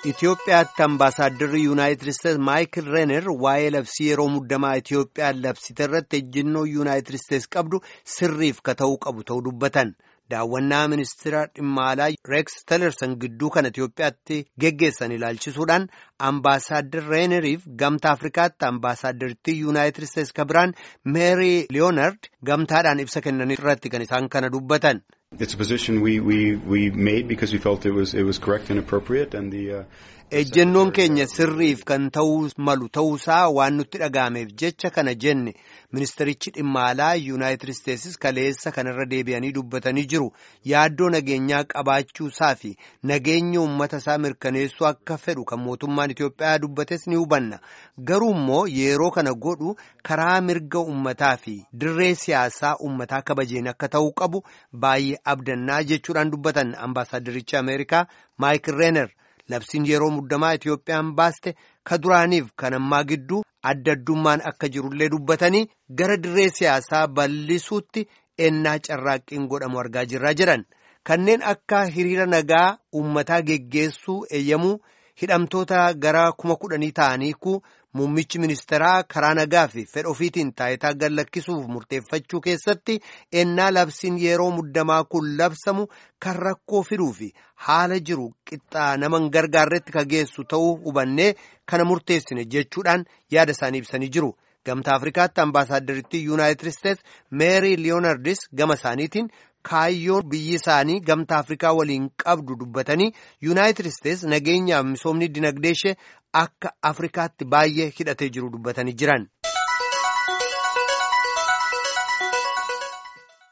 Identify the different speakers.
Speaker 1: Itoophiyaatti ambaasaaddarri yuunaayitid isteetsi maayikil reener waa'ee labsii yeroo muddamaa Itoophiyaan labsite irratti ejjennoo yuunaayitid isteetsi qabdu sirriif ka ta'uu qabu ta'uu dubbatan daawwannaa ministeera dhimma alaa reeks telerson gidduu kana Itoophiyaatti geggeessan ilaalchisuudhaan ambaasaaddar reeneriif gamtaa afrikaatti ambaasaaddaritti yuunaayitid isteetsi ka biraan meerii liyoonard gamtaadhaan ibsa kennan irratti kan isaan kana dubbatan.
Speaker 2: It's a position we, we, we made because we felt it was, it was correct and appropriate and the, uh,
Speaker 1: Ejjennoon keenya sirriif kan ta'uu malu ta'uusaa waan nutti dhaga'ameef jecha kana jenne ministerichi dhimma alaa yuunaayitid isteetsis kaleessa kanarra deebi'anii dubbatanii jiru yaaddoo nageenyaa qabaachuusaa fi nageenya uummata isaa mirkaneessuu akka fedhu kan mootummaan Itoophiyaa dubbates ni hubanna garuu immoo yeroo kana godhu karaa mirga uummataa fi dirree siyaasaa uummataa kabajeen akka ta'uu qabu baay'ee abdannaa jechuudhaan dubbatan ambaasaaddarichi Ameerikaa Maayikil Reener. Labsiin yeroo muddamaa Itoophiyaan baaste ka duraaniif kan ammaa gidduu adda addummaan akka jirullee dubbatanii gara dirree siyaasaa bal'isuutti ennaa carraaqqiin godhamu argaa jirraa jedhan kanneen akka hiriira nagaa uummataa geggeessuu eeyyamuu hidhamtoota gara kuma kudhanii ta'aniiku muummichi ministeeraa karaa nagaa fi fedha ofiitiin taayitaa gad lakkisuuf murteeffachuu keessatti ennaa labsiin yeroo muddamaa kun labsamu kan rakkoo fiduu fi haala jiru qixxaa nama hin gargaarretti ka geessu ta'uu hubannee kana murteessine jechuudhaan yaada isaanii ibsanii jiru. Gamtaa Afrikaatti ambaasaaddaritti yuunaayitid isteetsi meerii liyoonardis gama isaaniitiin kaayyoon biyyi isaanii gamtaa Afrikaa waliin qabdu dubbatanii yuunaayitid isteetsi nageenyaaf misoomni dinagdee ishee akka Afrikaatti baay'ee hidhatee jiru dubbatanii jiran.